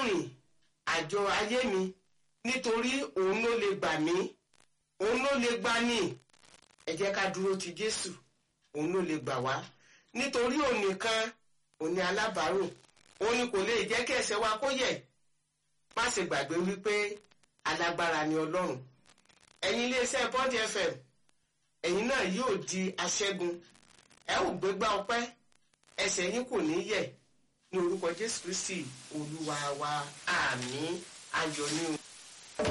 rìn àjọ ayé mi nítorí òun ló lè gbà mí òun ló lè gbà ní ẹ jẹ́ ká dúró ti Jésù òun ló lè gbà wá nítorí òun nìkan òun ni alábàárò òun ni kò lè jẹ́ kí ẹ̀ṣẹ̀ wa kó yẹ̀ má ṣe gbàgbé wípé alágbára ni Ọlọ́run ẹ̀yin iléeṣẹ́ Bond FM ẹ̀yin náà yóò di aṣẹ́gun ẹ ò gbégbá ọpẹ́ ẹsẹ̀ yín kò ní yẹ̀ ní orúkọ Jésù Kristi Olúwa wa àmín ayọ̀ ni o.